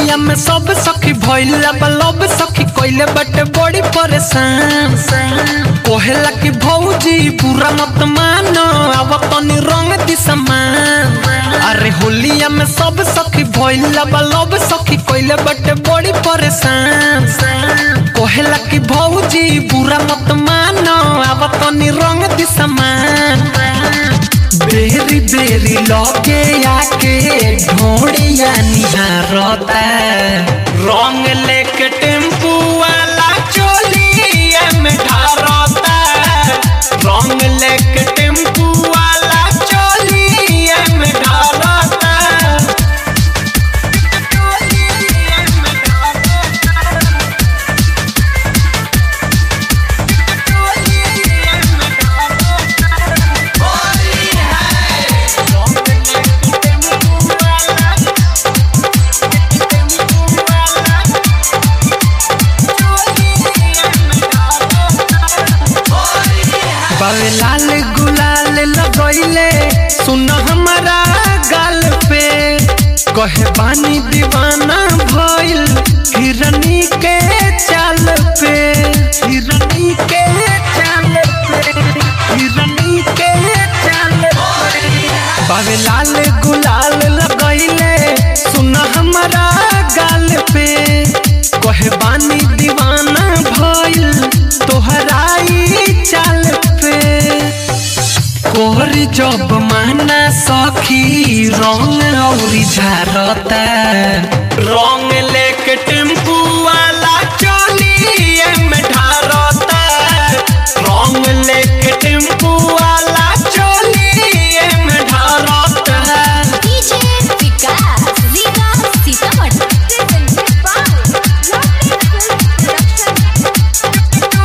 होलिया में सब सखी भइला बलब सखी कइले बटे बड़ी परेशान कोहेला की भौजी पूरा मत मानो अब तनी रंग दी समान अरे होलिया में सब सखी भइला बलब सखी कइले बटे बड़ी परेशान कोहेला की भौजी पूरा मत मानो अब तनी रंग दी समान बेरी बेरी लगे आके ढोड़िया निहारता रंग लेके टेम्पू वाला चोलिया में ढारता रंग लेके टेम्पू वाला चोलिया में ढारता चोलिया में ढारता चोलिया में ढारता बावे लाल गुलाल लगैले सुन हमारा गाल पे कहे बानी दीवाना भइल हिरनी के चाल पे हिरनी के चाल पे हिरनी के चाल पे बावे लाल गुलाल लगैले सुन हमारा गाल पे कहे बानी दीवाना भइल तोहराई चाल पे कोहरी जब माना सखी रंग औरी झारता रंग लेके टेम्पू वाला चलिए में ढारता रंग लेके टेम्पू वाला चलिए में ढारता DJ Vikas, Riga Sitamat, presented by Lovely Film Production.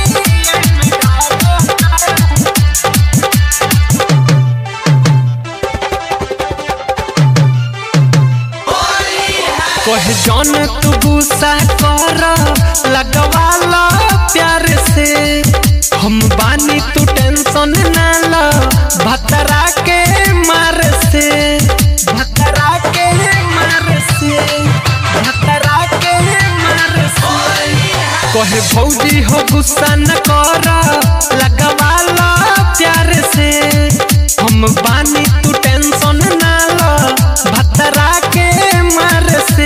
कहे जौन तू गुस्सा कर लगवाला प्यार से हम बानी तू टेंशन ना लो भतरा के मार से भतरा के मार से भतरा के मार से कहे भौजी हो गुस्सा न कर लगवाला प्यार से हम बानी तू टेंशन ना लो भतरा के मार से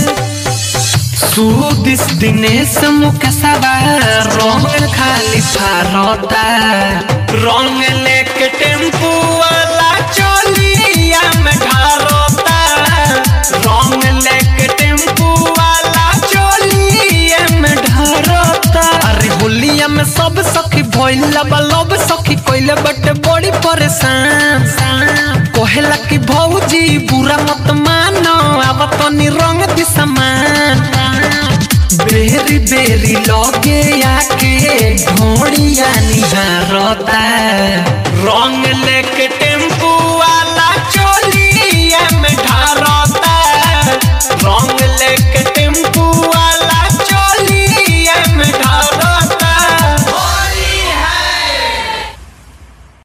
सुदिस दिनेश मुख सवार रंग खाली फारता रंग लेके टेम्पू वाला चोलिया में ढारता रंग लेके टेम्पू वाला चोलिया में ढारता अरे होलिया में सब सखी भइला बलब सखी कइले बटे बड़ी परेशान कोहेला की भौजी बुरा मत मानो अब तनी रंग दी समान बेरी बेरी लगे आके ढोड़िया निहारता रंग लेके